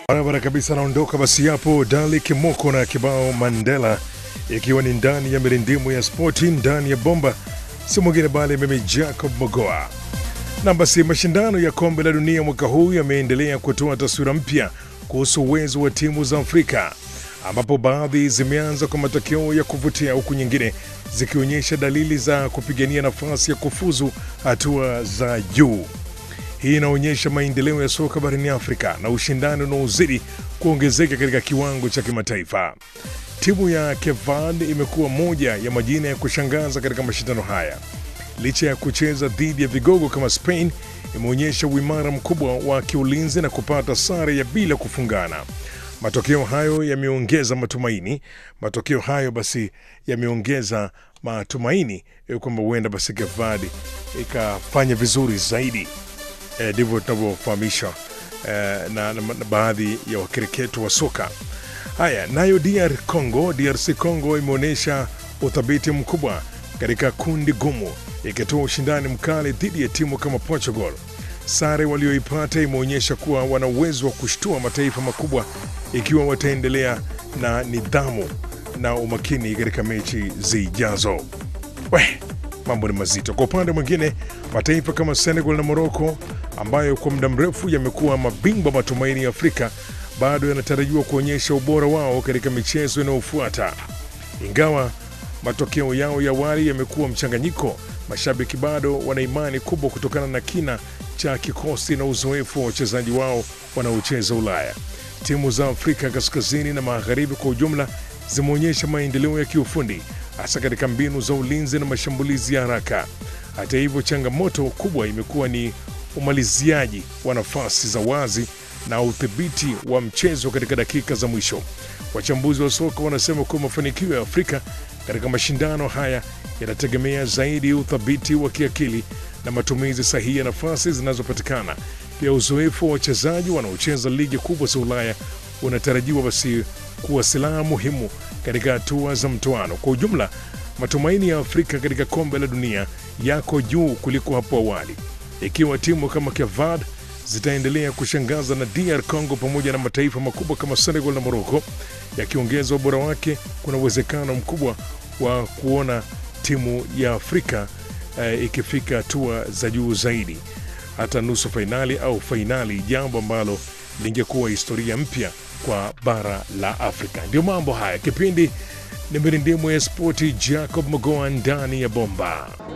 Barabara kabisa, anaondoka basi hapo Dali Kimoko na kibao Mandela, ikiwa ni ndani ya mirindimu ya spoti ndani ya bomba, si mwingine bali mimi Jacob Mogoa. Na basi mashindano ya kombe la dunia mwaka huu yameendelea kutoa taswira mpya kuhusu uwezo wa timu za Afrika, ambapo baadhi zimeanza kwa matokeo ya kuvutia huku nyingine zikionyesha dalili za kupigania nafasi ya kufuzu hatua za juu. Hii inaonyesha maendeleo ya soka barani Afrika na ushindani unaozidi kuongezeka katika kiwango cha kimataifa. Timu ya Kevad imekuwa moja ya majina ya kushangaza katika mashindano haya. Licha ya kucheza dhidi ya vigogo kama Spain, imeonyesha uimara mkubwa wa kiulinzi na kupata sare ya bila kufungana. Matokeo hayo yameongeza matumaini. Matokeo hayo basi yameongeza matumaini eh, kwamba huenda basi Kevad ikafanya vizuri zaidi ndivyo tunavyofahamishwa eh, na, na, na baadhi ya wakereketo wa soka. Haya, nayo DR Congo, DRC Congo imeonyesha uthabiti mkubwa katika kundi gumu, ikitoa ushindani mkali dhidi ya timu kama Portugal. Sare walioipata imeonyesha kuwa wana uwezo wa kushtua mataifa makubwa ikiwa wataendelea na nidhamu na umakini katika mechi zijazo. We, mambo ni mazito. Kwa upande mwingine, mataifa kama Senegal na Morocco ambayo kwa muda mrefu yamekuwa mabingwa matumaini ya Afrika bado yanatarajiwa kuonyesha ubora wao katika michezo inayofuata. Ingawa matokeo yao ya awali yamekuwa mchanganyiko, mashabiki bado wana imani kubwa kutokana na kina cha kikosi na uzoefu wa wachezaji wao wanaocheza Ulaya. Timu za Afrika kaskazini na magharibi kwa ujumla zimeonyesha maendeleo ya kiufundi hasa katika mbinu za ulinzi na mashambulizi ya haraka. Hata hivyo, changamoto kubwa imekuwa ni umaliziaji wa nafasi za wazi na udhibiti wa mchezo katika dakika za mwisho. Wachambuzi wa soka wanasema kuwa mafanikio ya Afrika katika mashindano haya yanategemea zaidi uthabiti wa kiakili na matumizi sahihi ya nafasi zinazopatikana. Pia uzoefu wa wachezaji wanaocheza ligi kubwa za Ulaya unatarajiwa basi kuwa silaha muhimu katika hatua za mtoano. Kwa ujumla, matumaini ya Afrika katika kombe la dunia yako juu kuliko hapo awali. Ikiwa timu kama Kevad zitaendelea kushangaza na DR Congo pamoja na mataifa makubwa kama Senegal na Morocco yakiongeza ubora wake, kuna uwezekano mkubwa wa kuona timu ya Afrika eh, ikifika hatua za juu zaidi, hata nusu fainali au fainali, jambo ambalo lingekuwa historia mpya kwa bara la Afrika. Ndio mambo haya. Kipindi ni mirindimu ya spoti, Jacob Mogoa ndani ya bomba.